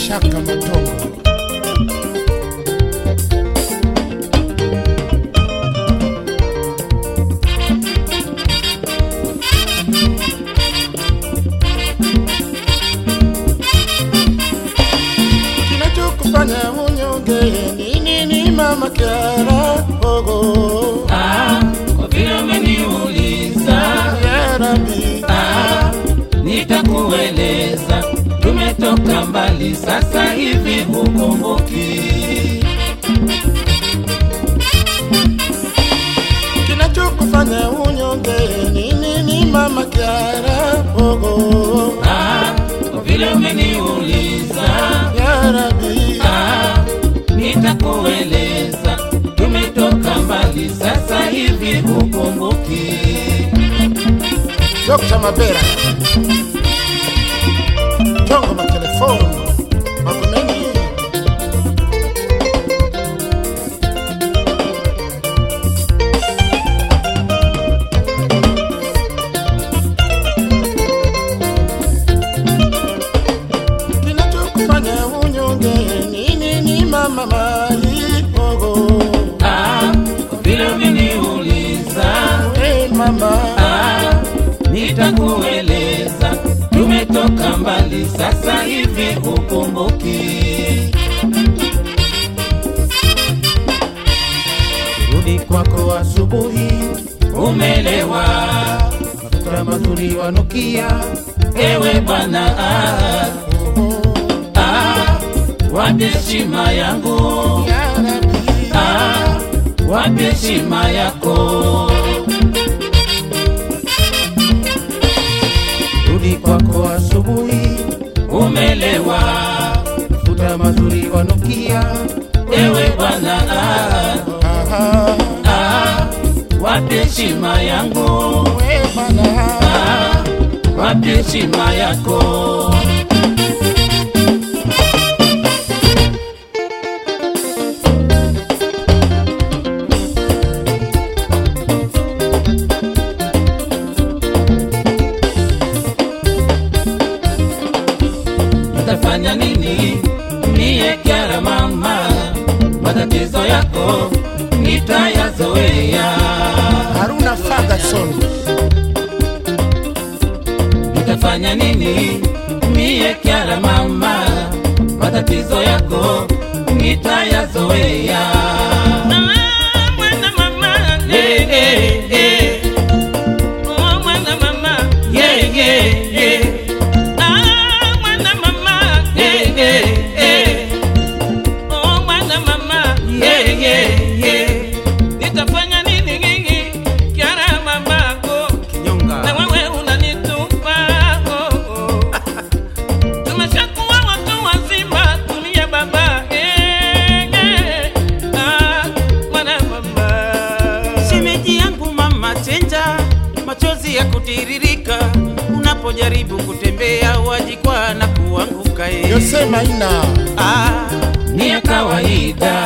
Mashaka Matongo. Kinachokufanya unyonge ni nini, mama Kiara? Ogo Ah, kwa vile umeniuliza ya Rabi, ah, nitakueleza tumetoka mbali sasa hivi hukumbuki kinachokufanya unyonge ni nini, mama Kiara? Ogo ah, kwa vile umeniuliza ya Rabi, ah, nitakueleza tumetoka mbali sasa hivi hukumbuki Dr. Mabera Tongo matelefoni Magomeni Kinachokufanya unyonge ni nini mama mali ogo ah, kwa vile umeniuliza Hey mama Ah, nitakueleza tumetoka mbali sasa hivi hukumbuki Rudi kwako asubuhi umelewa Mafuta mazuri wanukia ewe bwana ah, ah, wapi heshima yangu Ya Rabbi ah, wapi heshima yako Rudi kwako asubuhi umelewa Mafuta mazuri wanukia ewe bwana ah, Aha ah, wapi heshima yangu We bana Ah, wapi heshima yako utafanya nini mie kyara mama matatizo yako nitayazoea Haruna Ferguson Nitafanya nini mie kyara mama, matatizo yako nitayazoea. Eh, eh, eh. Yeah, yeah, yeah. Eh, eh, eh. Yeah, yeah, yeah. Nitafanya nini nyinyi kiara mamako na wewe unanitupa oh, oh. Tumeshakuwa watu wazima, tulia baba eh, eh. Ah, mwana mama shemeji yangu mama chenja machozi ya kutiririka unapojaribu kutembea wajikwa na kuanguka eh. Yose Maina ah, Ni ya kawaida,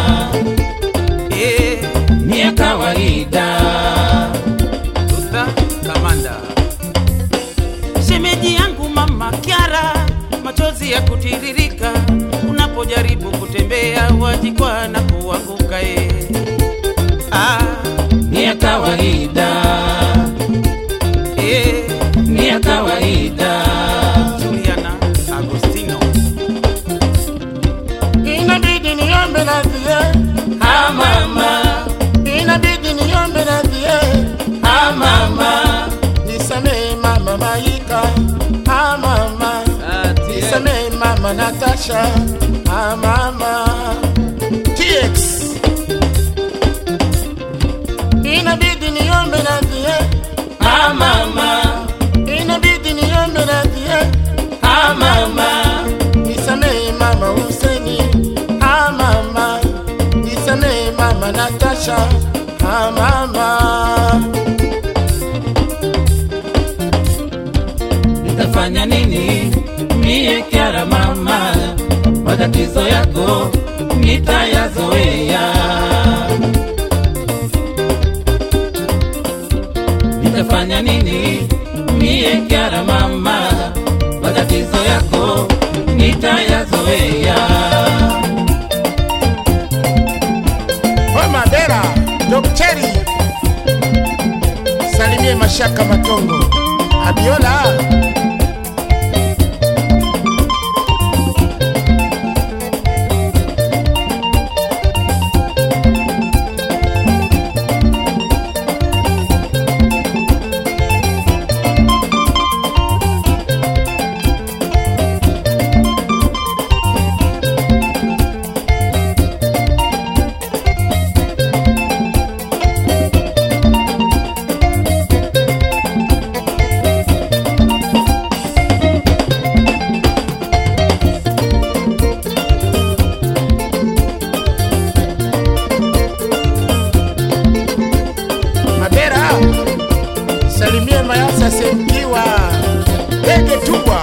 eh, ni ya kawaida. Luther kamanda shemeji yangu mama kyara machozi ya kutiririka unapojaribu kutembea wajikwa na kuanguka eh. ah, ni ya kawaida, eh, ni ya kawaida. Juliana Agostino Inabidi niombe radhi eh. Ah mama, Inabidi niombe radhi eh. ah mama, Nisamehe mama Maika Ah mama Nisamehe mama Natasha Ah mama TX Inabidi niombe radhi eh. ah mama, Inabidi niombe radhi eh. ah mama, Nisamehe mama Huseni Ah mama Nisamehe mama Natasha Ah mama nitafanya nini mie kyara mama, matatizo yako nitayazoea. Nitafanya nini mie kyara mama, matatizo yako nitayazoea. Mashaka Matongo, Abiola Mabera, salimie Mayasa Semkiwa, Dege Tubwa.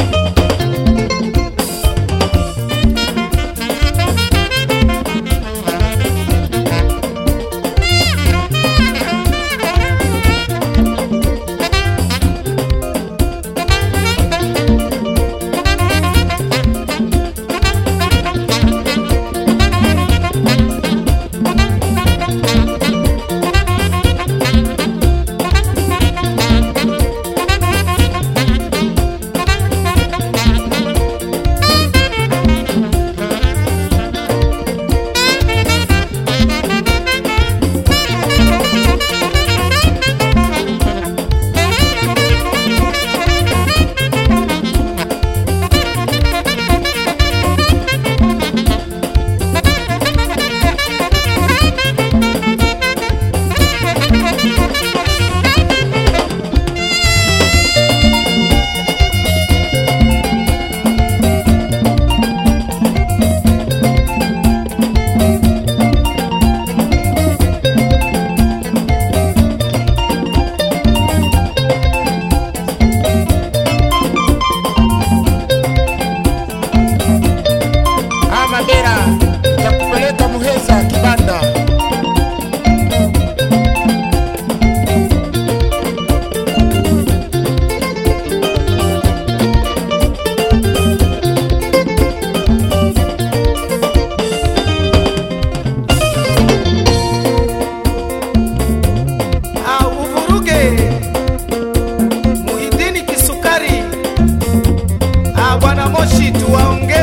Ah, Mabera, takupeleka Muheza Kibanda. Ah, uvuruge Muhidini Kisukari. Ah, bwana Moshi tuwaongee